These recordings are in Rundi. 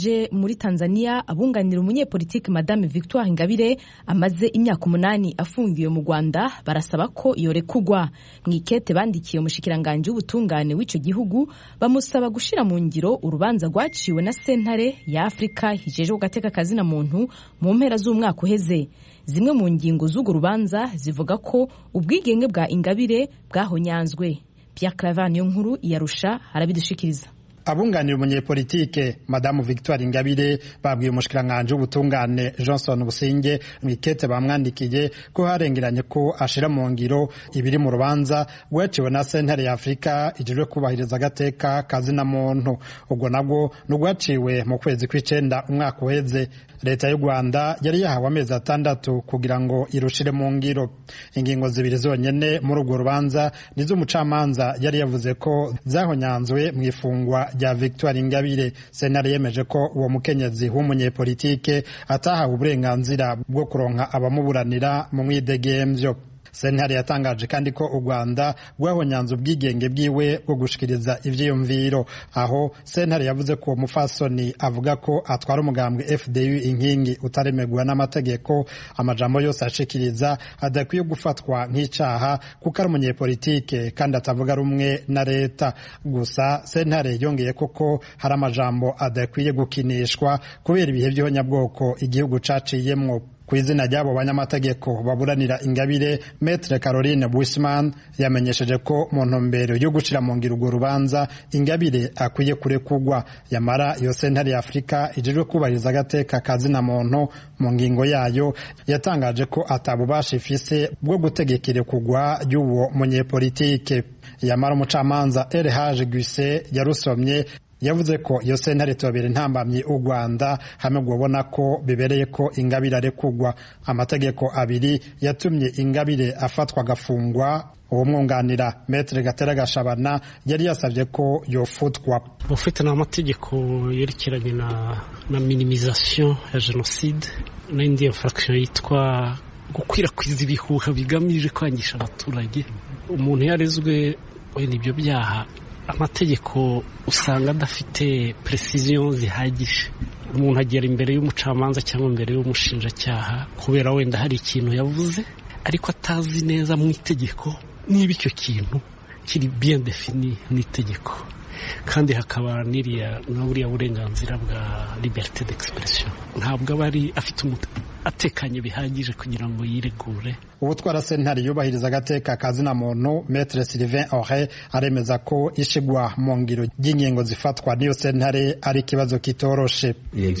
je muri Tanzania abunganira umunyepolitiki Madame Victoire Ingabire amaze imyaka umunani afungiwe mu Rwanda barasaba ko yorekugwa mu ikete bandikiye umushikiranganje w'ubutungane w'ico gihugu bamusaba gushira mu ngiro urubanza rwaciwe na sentare ya Afrika hijejwe gateka kazina muntu mu mpera z'umwaka uheze zimwe mu ngingo z'urwo rubanza zivuga ko ubwigenge bwa Ingabire bwahonyanzwe Pierre Claver niyo nkuru yarusha arabidushikiriza abunganira umunyepolitike madamu victoire ingabire babwiye umushikiranganji w'ubutungane johnson businge mu ikete bamwandikiye ko harengeranye ko ashira mu ngiro ibiri mu rubanza rwaciwe na sentare ya afurika ijejwe kubahiriza agateka kazina muntu ubwo nabwo ni urwaciwe mu kwezi kw'icenda umwaka uheze leta y'u rwanda yari yahawe amezi atandatu kugira ngo irushire mu ngiro ingingo zibiri zonyene muri urwo rubanza nizo umucamanza yari yavuze ko zahonyanzwe mu ifungwa rya victoire ingabire sentare yemeje ko uwo mukenyezi w'umunyepolitike atahawe uburenganzira bwo kuronka abamuburanira mu mwidegemvyo sentare yatangaje kandi ko u rwanda rwahonyanze ubwigenge bwiwe bwo gushikiriza ivyiyumviro aho sentare yavuze ko uwo mufasoni avuga ko atwara umugambwe fdu inkingi utaremerwa n'amategeko amajambo yose ashikiriza adakwiye gufatwa nk'icaha kuko ari umunyepolitike kandi atavuga rumwe na leta gusa sentare yongeye koko hari amajambo adakwiye gukinishwa kubera ibihe by'ihonyabwoko igihugu caciyemwo ku izina ry'abo banyamategeko baburanira ingabire metre caroline wisman yamenyesheje ko mu ntumbero yo gucira mu ngiro urwo rubanza ingabire akwiye kurekugwa yamara iyo sentare ya afurika ijejwe kubahiriza agateka kazina muntu mu ngingo yayo yatangaje ko atabubasha ifise bwo gutegeka irekugwa ry'uwo munyepolitike yamara umucamanza elhage guse yarusomye yavuze ko iyo sentare tubabera intambamyi u rwanda hamwe ubona ko bibereye ko ingabire arekugwa amategeko abiri yatumye ingabire afatwa agafungwa uwo mwunganira metere gatera gashabana yari yasabye ko yofutwa ufite n'amategeko yerekeranye na na minimization ya jenoside n'indi infraction yitwa gukwirakwiza ibihuha bigamije kwangisha abaturage umuntu yarezwe wenda ibyo byaha amategeko usanga adafite precision zihagije umuntu agera imbere y'umucamanza cyangwa imbere y'umushinjacyaha kubera wenda hari ikintu yavuze ariko atazi neza mu itegeko niba icyo kintu kiri bien defini n'itegeko kandi hakaba n'iriya na buriya burenganzira bwa liberté d'expression ntabwo aba ari afite atekanye bihagije kugira ngo yiregure ubutwara sentare yubahiriza agateka kazina muntu metre sylvain ore aremeza ko ishigwa mu ngiro ry'ingingo zifatwa n'iyo sentare ari ikibazo kitoroshe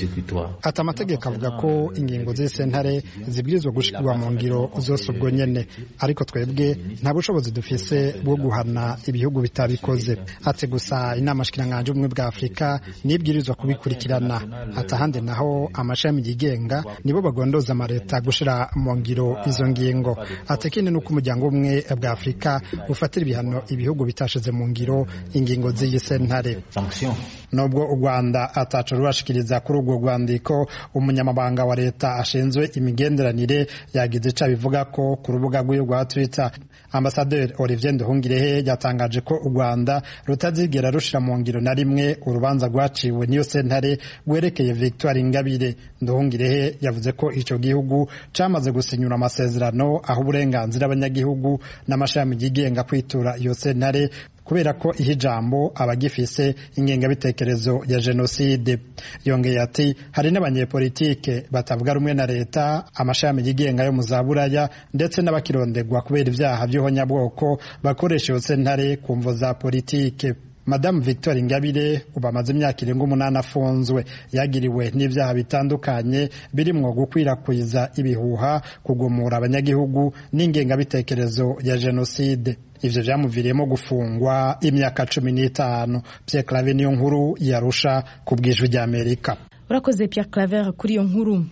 ati amategeko avuga ko ingingo z'iyi sentare zibwirizwa gushigwa mu ngiro zose ubwo nyene ariko twebwe nta bushobozi dufise bwo guhana ibihugu bitabikoze ati gusa inama shikiranganje ubumwe bwa afurika nibwirizwa kubikurikirana ati ahandi naho amashami yigenga nibo bagondoza amaleta gushira mu ngiro izo ngingo ati ikindi nuko umuryango umwe bwa afurika ufatira ibihano ibihugu bitashize mu ngiro ingingo z'iyi sentare nubwo u rwanda atacu rurashikiriza kuri urwo rwandiko umunyamabanga wa leta ashinzwe imigenderanire yagize ico abivuga ko ku rubuga rw'iwe rwa twitter ambasaderi olivier nduhungirehe yatangaje ko u rwanda rutazigera rushira mu ngiro na rimwe urubanza rwaciwe n'iyo sentare rwerekeye victoire ingabire nduhungirehe yavuze ko ico gihugu camaze gusinyura amasezerano aho uburenganzira abanyagihugu n'amashami yigenga kwitura iyo sentare kubera ko ihe ijambo abagifise ingengabitekerezo ya jenoside yongeye ati hari n'abanyepolitike batavuga rumwe na leta amashami yigenga yo mu za buraya ndetse n'abakirondegwa kubera ibyaha by'ihonyabwoko bakoresha iyo sentare ku mvo za politike madamu victoire ingabire ubu amaze imyaka irenga umunani afunzwe yagiriwe n'ibyaha bitandukanye birimwo gukwirakwiza ibihuha kugumura abanyagihugu n'ingengabitekerezo ya jenoside ivyo vyamuviriyemo gufungwa imyaka cumi n'itanu pierre clave niyo nkuru yarusha ku bwijwi ry'amerika urakoze Pierre Claver kuri iyo nkuru